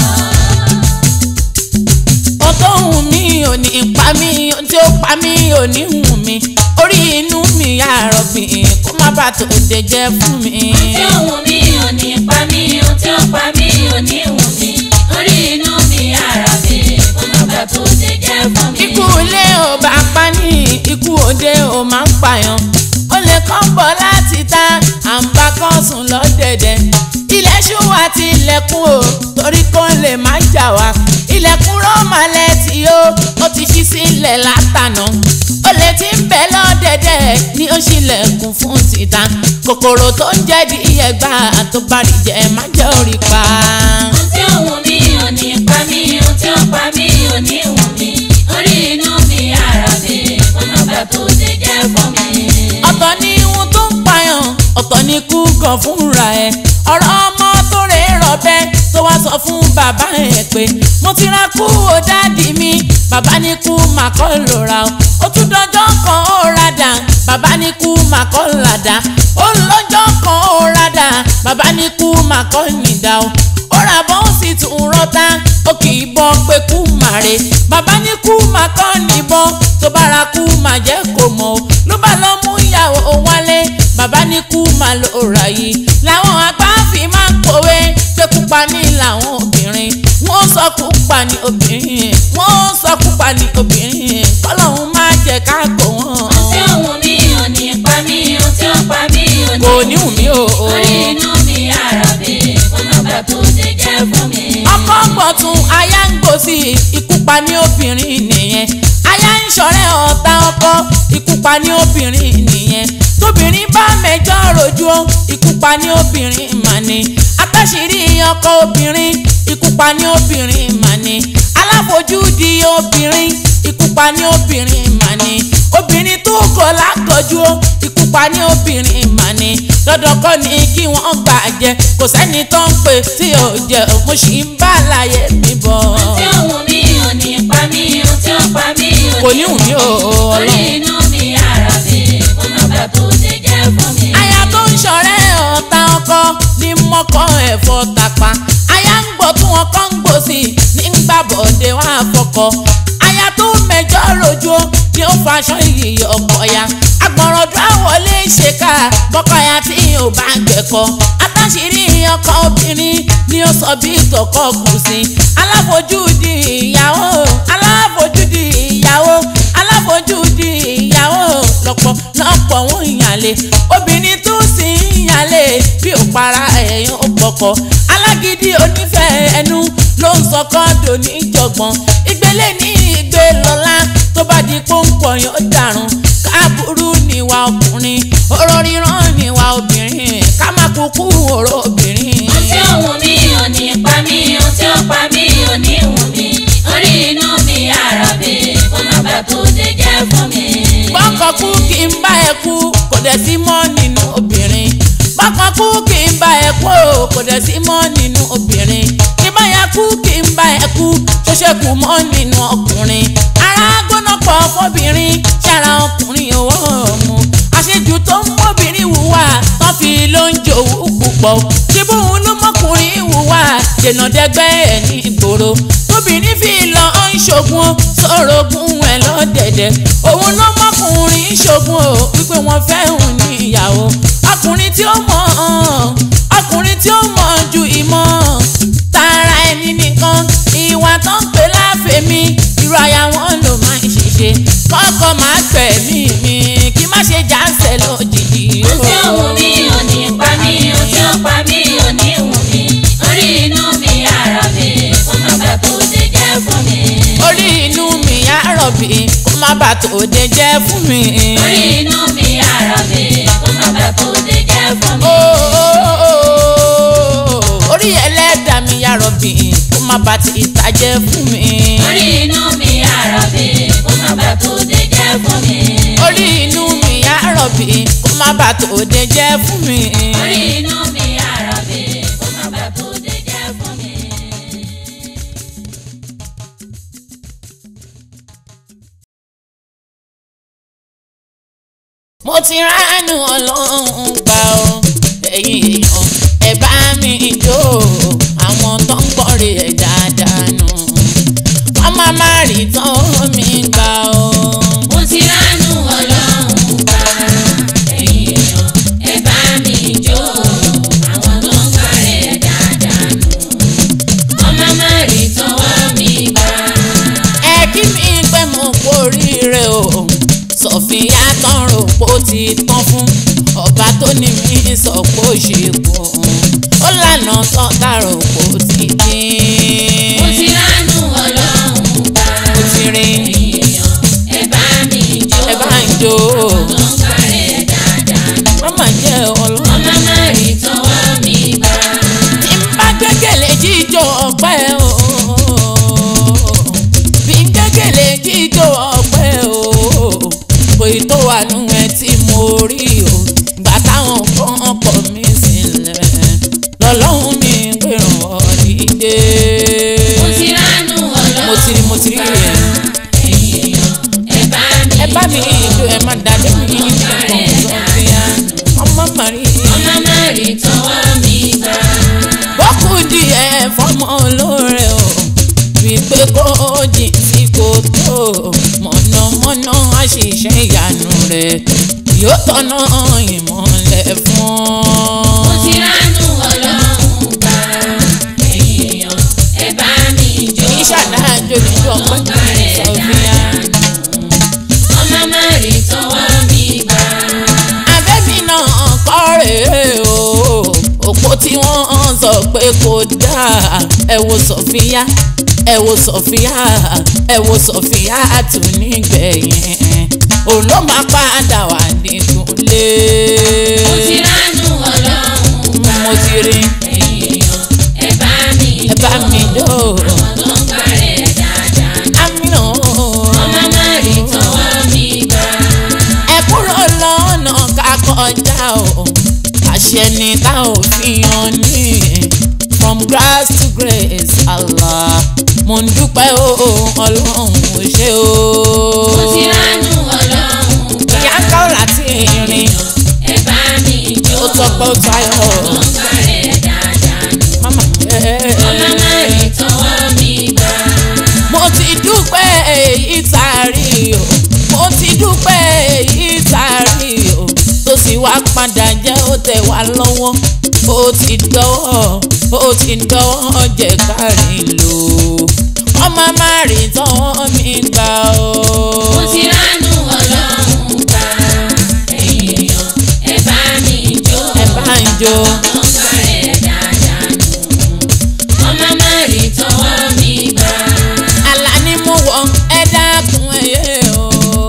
ohun tó hùn mí ò ní pa mí ohun tí ó pa mí ò ní hùn mí orí inú mi àárọ̀ bí kó má bàa tó dé jẹ́ fún mi. tí ó wù mí ò ní pa mí ohun tí ó pa mí ò ní wù mí orí inú mi ara mi kó má bàa tó ṣe jẹ́ fún mi. ikú ilé ò bá pa ní ikú òde ò máa ń pààyàn ó lè kàn bọ̀ láti ta à ń bá kàn sùn lọ́dẹ̀dẹ̀ ilẹ̀ ṣú àti ilẹ̀kùn o torí kò lè má jà wá ilẹ̀kùn rọ́màlẹ̀ tí ó ó ti ṣí sílẹ̀ látànà ó lè ti ń bẹ̀ lọ́dẹ̀dẹ̀ ní ó ṣílẹ̀kùn fún títa kòkòrò tó ń jẹ́ di ẹgbà tó bá rí jẹ má jẹ́ orí pa. ohun tí ó wù mí ò ní pa mí ohun tí ó pa mí ò ní wù mí orí inú mi ara mi kó má bàa tó ṣe jẹ́ fún mi. ọ̀tọ̀ ni ihun tó ń payàn ọ̀tọ̀ ni kú gan fúnra ẹ̀ ọ̀rọ̀ ọmọ tó rè rọ̀bẹ tó wá sọ fún bàbá ẹ̀ pé mo ti ra kú o dáàdì mi bàbá ní kú mà kọ́ ló ra o ó tún dọjọ́ kan ó radà bàbá ní kú mà kọ́ làdá ó lọ́jọ́ kan ó radà bàbá ní kú mà kọ́ nìdá o ó ra bọ́ ó sì tún rọ́tà ó kì í bọ́ pé kú màre bàbá ní kú mà kọ́ níbọn tó bá ra kú mà jẹ́ kó mọ̀ o ló bá lọ mú ìyàwó wálé bàbá ní kú mà ló rà yìí làwọn àgbà fi máa ń pòwe pé kúpa ní làwọn obìnrin wọ́n sọ kúpa ní obìnrin wọ́n sọ kúpa ní obìnrin kọ́lọ́hún má jẹ́ ká gbọ́ wọn. ohun tí ó wù mí ò ní pa mí ohun tí ó pa mí ò ní kò wù ní wù mí o. orí inú mi ara mi kó má bàa tó ṣe jẹ́ fún mi. ọkọ gbọ̀tún aya ń gbòsì ikú pa ní obìnrin nìyẹn aya ń ṣọ̀rẹ́ ọ̀tá ọkọ ikú pa ní obìnrin nìyẹn tóbìnrin bá mẹjọ rojú ó ikú pa ní obìnrin mà ní àtàṣírí ọkọ obìnrin ikú pa ní obìnrin mà ní aláfojúdi obìnrin ikú pa ní obìnrin mà ní obìnrin tó kọ lákọjú ó ikú pa ní obìnrin mà ní dandan kọ́ ni kí wọ́n gbàjẹ́ kò sẹ́ni tó ń pè tí ò jẹ́ mo sì ń bá àlàyé mi bọ̀. tí ó wù mí ò ní pa mí o tí ó pa mí ò kò ní wù mí o orí ọlọ́run. inú mi ara mi kó má bàa tó ṣe jẹ́ fún mi. aya tó ń ṣọ̀rẹ́ ọ̀tá ọkọ ní mọ́kọ́ ẹ̀fọ́ tàpá aya ń gbọ́ tí wọ́n kọ́ ń gbò sí i ní gbàbọ̀dé wọn àfọkọ aya tó mẹjọ rojú ni ó faṣọ ìyè ọkọ ya agbọ̀nrọ̀dún àwọlé ṣèkà bọ́kọ̀ya tí ò bá gbẹ̀kọ́ àtàṣírí ọkọ obìnrin ni ó sọ bí tọkọ kù sí aláfojúdi ìyàwó aláfojúdi ìyàwó aláfojúdi ìyàwó lọ́pọ̀ lọ́pọ̀ wọn ìyàlè obìnrin tó sì ń yàlè bí ò para ẹ̀yàn ó pọkọ alágídí onífẹ̀ẹ́ ẹnu ló ń sọ kọ́ńdò níjọ̀gbọ̀n ìgbélé ní ìgbé lọ́lá tó bá di pọ́ńpọ̀ yóò dàrún káàbùrú níwà ọkùnrin ọ̀rọ̀ ríran níwà obìnrin ká má kúkú ọ̀rọ̀ obìnrin. tí ó wù mí ò ní pa mí o tí ó pa mí ò ní wù mí orí inú mi ara mi kó má bàa tó ṣe jẹ́ fún mi. bọ́kọ̀ kú kí n bá ẹ kú kò dẹ̀ sí mọ́ nínú obìnrin bọ́kọ̀ kú kí n bá ẹ kú o, kò dẹ̀ sí mọ́ nínú obìnrin kí bá ya kú kí n bá ẹ kú tó ṣẹ́kù mọ́ nínú ọkùnrin ara gbóná pọ̀ fọ́bìnrin ṣára ọkùnrin owó mu àṣejù tó ń mọ́bìnrin wùwà tán fi ló ń jòwú púpọ̀ ṣé bóun ló mọ́kùnrin wùwà dènà dẹ́gbẹ́ ẹ̀ ní ìgboro tóbìnrin fi lọ ń ṣogun sọ̀rọ̀gùn ẹ̀ lọ́dẹ̀dẹ̀ òun ló mọ́kùnrin ṣogun o wípé wọ́n fẹ́ òun ní ìyàwó ọkùnrin tí ó mọ̀ ọkùnrin tí ó mọ̀ ju ìmọ̀ tara ẹni nìkan ìwà tó ń pè láfẹ̀mí irú aya wọn ló máa ń ṣiṣẹ́ kọ́kọ́ máa gbẹ̀mí mi kí má ṣe jáǹsẹ̀ lójijì o. tí ó wù mí ò ní pa mí o tí ó pa mí ò ní wù mí orí inú mi ara mi kó má bàa tó ṣe jẹ́ fún mi. orí inú mi á rọ̀bì kó má bàa tó de jẹ́ fún mi. orí inú mi ara mi kó má bàa tó ṣe jẹ́ fún mi. Ó, ó, ó, ó, orí ẹlẹ́dàá mi á rọ̀bì kó má bàa ti ìtàjẹ́ fún mi. orí inú mi ara mi kó má bàa tó ṣe jẹ́ fún mi. orí inú mi á rọ̀bì kó má bàa tó de jẹ́ fún mi. orí inú mi ara mi kó má bàa tó ṣe jẹ́ fún mi. mo ti ránú ọlọ́run gbà ọ́ ẹ̀yin èèyàn ẹ bá mi jó àwọn tó ń gbọ́rè ẹ̀ dáadáa nù wọ́n má má rí tán mi gbà ọ́. mo ti ránú ọlọ́run gbà ẹ̀yin èèyàn ẹ bá mi jó àwọn tó ń kárẹ̀ dáadáa nù ọmọ má rí tọwọ́ mi gbà. ẹ kí mi pé mo kórìíre o sọfíà tán rò pó ti tán fún ọba tó ní mi sọ pé ó ṣe kù ó lànà tán dàrò pó ti dín. mo ti ránú ọlọ́run gbà mo ti rí ẹ̀yin èèyàn ẹ bá mi jó ẹ bá ń jó tó ń kárẹ̀ dáadáa nù mama jẹ́ ọlọ́run. ọmọ má rí tọwọ́ mi gbà. bí n bá gbẹ́kẹ̀lé jíjó ọpẹ́ o bí n gbẹ́kẹ̀lé jíjó ọpẹ́ o kò ì tó wà nù ẹ tí mo rí o gbà táwọn kan kọ̀ mí sílẹ̀ lọ́lọ́run mi gbèrò ọ̀dìdé. mo ti ránú ọlọ́run mo ti rí mo ti rí rẹ̀ ẹ̀yin èèyàn ẹ bá mi ẹ bá mi ìjó ẹ má dàdé mi ní ìfọ̀n sọ́fíà ọmọ màrí. ọmọ má rí tọwọ́ mi gbà. bọ́kù díẹ̀ fọmọ olóore o wípé kó jìn sí kòtò mọ̀nàmọ́ná àṣìṣe ìyanu rẹ̀ yóò tọ́nà ìmọ̀lẹ̀ fún ọ. mo ti ránú ọlọ́run gbà ẹ̀yin èèyàn ẹ bá mi jó ìṣàdájọ́ nínú ọpẹ́ sọfíà. ọmọ má rí tọwọ́ mi gbà. abẹ́bí náà kọ́ rèé o òpó tí wọ́n sọ pé kò dáa ẹ wo sọfíà ẹ wo sọfíà ẹ wo sọfíà tún nígbẹ̀yìn òun ló máa padà wà nìkúnlé. mo ti ránú ọlọ́run gbà mo ti rí ẹ̀yin mo ń dúpẹ́ o ọlọ́run ò ṣe o. mo ti ránú ọlọ́run gbà. ìyá ń kọ́ láti rìn ẹ bá mi jó. ó tọpẹ́ ó tayọ̀ ọ̀gá rẹ̀ dáadáa ni. mama ẹ̀. ọmọ má rí tọwọ́ mi gbà. mo ti dúpẹ́ èyí tá a rí o mo ti dúpẹ́ èyí tá a rí o tó sì wá padà jẹ́ ó tẹ̀ wá lọ́wọ́ ó ti dọ́wọ́ ó ti dọ́wọ́ jẹ́ kárí lò ọmọ má rí tọwọ́ mi gbà o. mo ti ránú ọlọ́run gbà. èèyàn ẹ bá mi jó. ẹ bá ń jó ọ̀gá rẹ̀ dáadáa ni. ọmọ má rí tọwọ́ mi gbà. àlá ni mo wọ ẹ dákun ẹyẹ o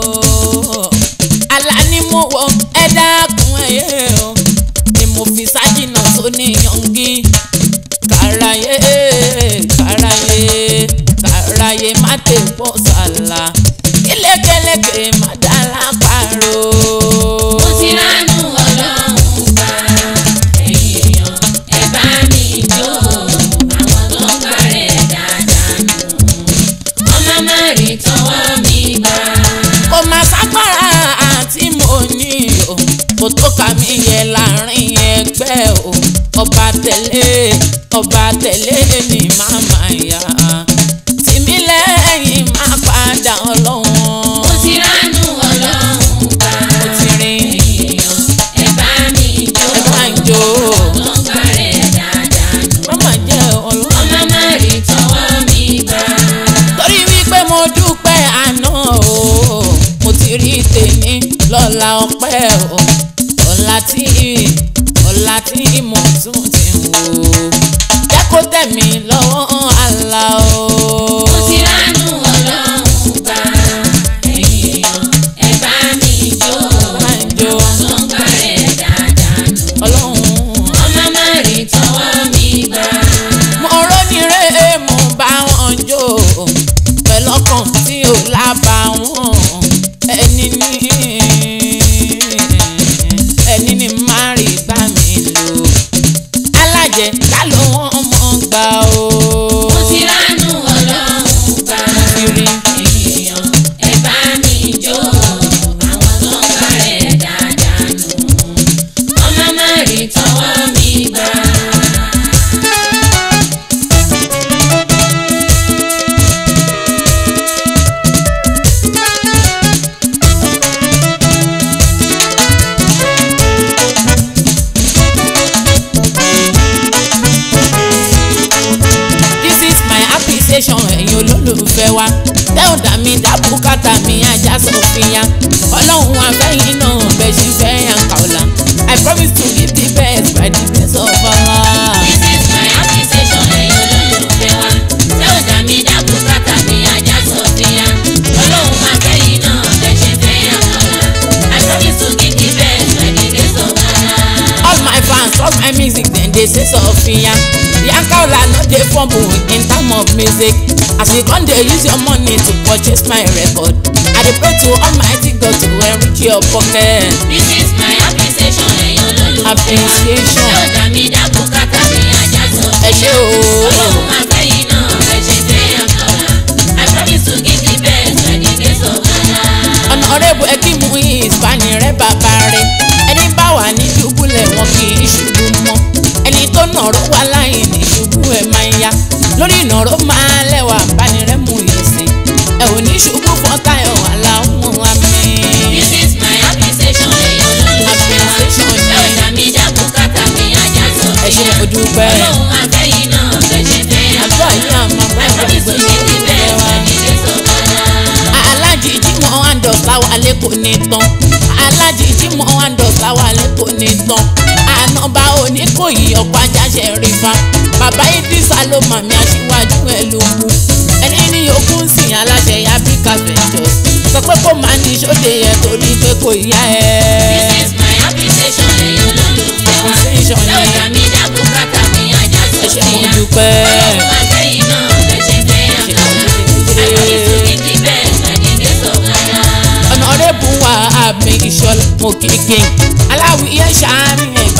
àlá ni mo wọ ẹ dákun ẹyẹ o ni mo fi sájìnà tó ní yangi kàráyé kàráyé kàráyé má tè pọ̀ sàlà kílékèlékè má dá lápárò. mo ti ránú ọlọ́run gbà. èèyàn ẹ bá mi jó. àwọn tó ń gbà rẹ̀ dáadáa ni. ọmọ má rí tọwọ́ mi gbà. kò má sápára àti mo ní o kò tó kà mí yẹ láàrin ẹgbẹ́ o ọba tẹ̀lé ọba tẹ̀lé mi máa máa yá tìmí lẹ́yìn máa padà ọlọ́wọ́n mo ti ránú ọlọ́run gbà. mo ti rìn èèyàn ẹ bá mi jó. ẹ bá ń jó tó ń gbà rẹ̀ dáadáa ni. mama jẹ́ ọlọ́wọ́n. ọmọ má rí tọwọ́ mi gbà. torí wípé mo dúpẹ́ àná o mo ti rí tèmi lọ́la ọpẹ́ o ọ̀la tí ọ̀la tí mo tún ti ń wò jẹ́ kó tẹ̀ mí lọ́wọ́ àlá o. mo ti ránú ọlọ́run gbà. èèyàn ẹ bá mi jó. máa ń jó tó ń gbà rẹ̀ dáadáa ni. ọlọ́run. ọmọ má rí tọwọ́ mi gbà. mo rónírè mo bá wọn jó pẹ̀lú ọkàn tí ò lábà wọn ẹni ní ẹni ní má rí gbà mí lò alájẹ ká ló wọn mọ gbà o. mo ti ránú ọlọ́run gbà. Kiri. èèyàn ẹ bá mi jó. àwọn tó ń gbà rẹ̀ dáadáa ni. ọmọ má rí tọwọ́ mi gbà. this is my appreciation ẹ̀yin olólùfẹ́ wa tẹ́wọ̀n dà mí dá bùkátà mi ajá sọ̀fìyà ọlọ́run afẹ́yìn náà bẹ́ẹ̀ ṣe fẹ́ yàn kàọ́là I promise to give the best by the grace of Allah. This is my appreciation ẹ̀yin olólùfẹ́ wa. Ṣé ò dá mi dá bùkátà mi ajá sọ̀fìyà? Ọlọ́run máa fẹ́ yìí náà bẹ́ẹ̀ ṣe fẹ́ àkọ́lá. I promise to give the best by the grace of Allah. all my fans all my music dem dey say sọfìyà yankaola no dey fumble in term of music as you come dey use your money to purchase my record i dey pray to almighty god to enrich your pocket. This is my appreciation ẹ̀yin olólùfẹ́ wa. Appreciation. Ṣé ò dá mi dá bùkátà mi ajá sọ̀fìyà? ẹ ṣé o. Ọlọ́run máa fẹ́ yìí náà bẹ́ẹ̀ ṣe fẹ́ àkọ́lá. I promise to give the best by the grace of Allah. ọ̀nàrẹ́bù ẹ̀kímù ìsìpánì rẹ̀ bàbá rẹ̀ ẹni bá wà ní dùbúlẹ̀ wọn kì í ṣubú mọ́ ẹni tó nàró wà láì ní ṣubú ẹ̀ máa ń yá lórí ìnàró máa lẹ́wà bánirẹ́ mú ìsìn ẹ̀ ò ní ṣubú fọ́tayọ̀ aláwọ̀ àmì. This is my appreciation ẹ̀yin olólùfẹ́ wa. Appreciation ni. Ṣé ò dá mi dá bùkátà mi ajá ẹ ṣé sọ̀fìyà? mo dúpẹ́ Ọlọ́run máa fẹ́ yìí náà bẹ́ẹ̀ ṣe fẹ́ àdúrà àkọ́lá. yìí àmọ́ bá I wà promise to give the best by the grace of Allah. alájìjí mọ́ àǹdọ̀ sáwálé kò ní tán alájìjí mọ́ àǹdọ̀ sáwálé kò ní tán ànàbà oníkòyí ọ̀pọ̀ ajáṣẹ́ rí fa bàbá idrisa ló màmí aṣíwájú ẹ̀ ló kú ẹni ní yòókù ń sìn aláṣẹ Africa Ventures sọ pé kó máa ní sóde yẹn torí pé kò yá This ẹ. is my appreciation ẹ̀yin olólùfẹ́ wa. Appreciation Ṣé ò ni. dá mi dá bùkátà mi ajá ẹ ṣé mo sọ̀fìyà? dúpẹ́. Ọlọ́run máa fẹ́ yìí náà bẹ́ẹ̀ ṣe fẹ́ àkọ́lá. I promise to give the best by the grace of Allah. ọ̀nàrẹ́bù wa àmì ìṣọ̀lá mo kéèké aláwìyé ṣáárín ẹ̀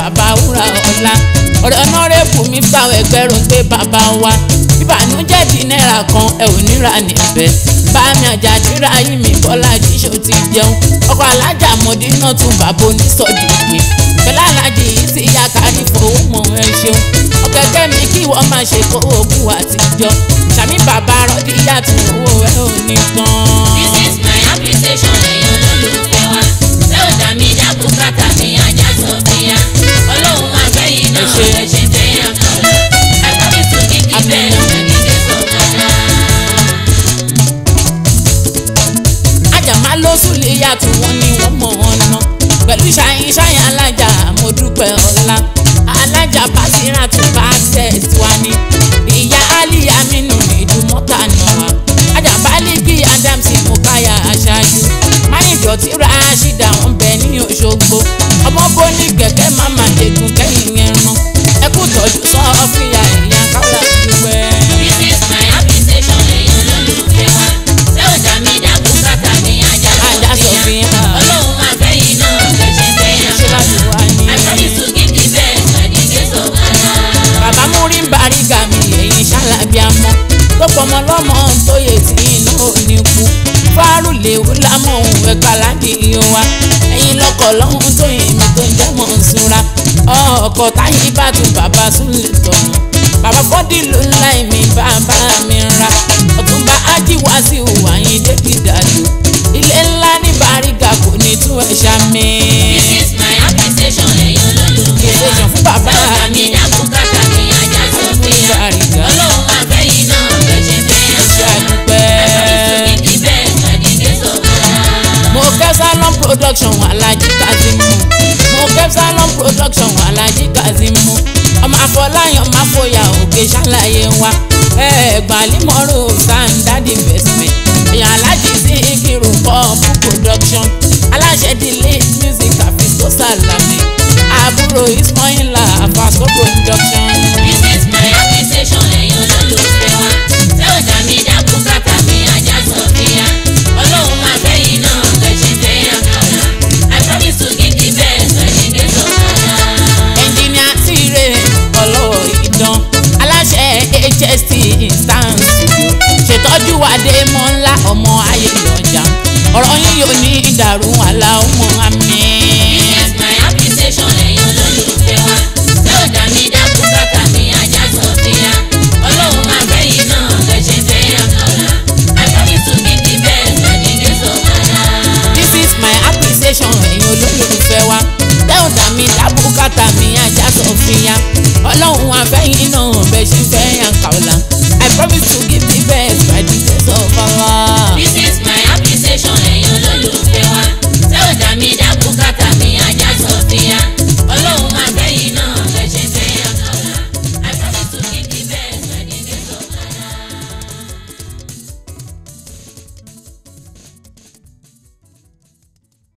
bàbá wúrà ọ̀la ọ̀rẹ́ ọ̀nàrẹ́bù mi fáwọn ẹgbẹ́rún pé bàbá wa ìbànújẹ́ di náírà kan ẹ ò níra níbẹ̀ bámi àjàdíra yìí mi bọ́lá jíṣó ti jẹun ọkọ̀ alájà mọ̀dínà tún bàbá onísọ̀dìgbì pẹ̀lú alájì yìí ti yá kárí fowó mọ̀ ẹ ṣeun ọ̀kẹ́kẹ́ mi kí wọ́n máa ṣe kó ogún àtijọ́ sàmì bàbá rọ́dí yàtọ̀ owó ẹ ò ní tán. This is my appreciation ẹ̀yàn lólùfẹ́ wa. Ṣé ò dá mi dá bùkátà mi ajá Sọ̀fíà? Ọlọ́run máa fẹ́ yìí náà Ẹ ṣé. ẹ ṣe tẹ̀yà kan. I promise to give you Àmín. best when you get Sọ̀fíà. ajá máa ló súlè yàtọ̀ wọn ni wọ́n mọ̀ ọ́n ná pẹ̀lú ṣáyín ṣáyín alájà mo dúpẹ́ ọ̀la alájà básírà tún bá tẹ̀sí wa ní ìyá aliya mínú ìdúmọ́ta náà ajá bálíkì adams mukaya aṣáájú máyìndọ̀tí rashida wọn bẹ ní òṣogbo ọmọ bóní kẹ̀kẹ́ mama jẹ̀gùn kẹ́yìn ẹran ẹkú tọ́jú sọ́ọ́fìyà ìyá káwá dúpẹ́. This is my appreciation ẹ̀yàn lólùfẹ́ wa. Ṣé ò dá mi dá bùkátà mi ajá Ajá Sọ̀fíà? Sọ̀fíà. Ọlọ́run máa fẹ́ yìí náà ẹ ṣe tẹ̀yà ṣe láti kan. wá ní. I promise to give you best when you get Sọ̀fíà. bàbá múrí ń baríga mi èyí ṣálábí amọ́ tó pọmọ lọ́mọ tó yẹ tí iná ò ní kú fárú léwu lámọ̀ òun ẹ̀ka láti yan wa ẹ̀yin lọ́kọ̀ lọ́hún tó yẹ mi tó ń jẹ́ mọ̀ ń sunra ọkọ̀ táyé bá tún bàbá sún lè tọ̀nà bàbá fọ́dí ló ń láì mi bàbá mi ra ọ̀túnba ájíwá sí ìwà yín débi dàdú ilé ńlá ní baríga kò ní tún ẹ̀ ṣàmì. This is my appreciation ẹ̀yàn lólùfẹ́ wa. Appreciation fún bàbá Ṣé ò dá mi mi. dá bùkátà mi ajá Sọ̀fíà? Bàrígà. Ọlọ́run máa fẹ́ yìí náà ẹ ṣe tẹ̀yà ṣe kan. àdúpẹ́. mo kẹ́ salon production alhaji kazimu mo kẹ́ salon production alhaji kazimu ọmọ afọláyàn máa fòyà òkè ṣàlàyé wa ẹ̀ẹ́dàlímọ̀rò standard investment èèyàn alhaji sí ìkírù pọ́ọ̀pù production aláṣẹ delay music àfisọ́ sàlámì àbúrò ismaila àfàsọ́ production. ẹnjìníà tíire ọlọ́wọ́ ìdán aláṣẹ hst instance studio ṣètọ́jú adémọ́lá ọmọ ayé ìyànjà ọ̀rọ̀ yín yóò ní ìdàrú àlà ọmọ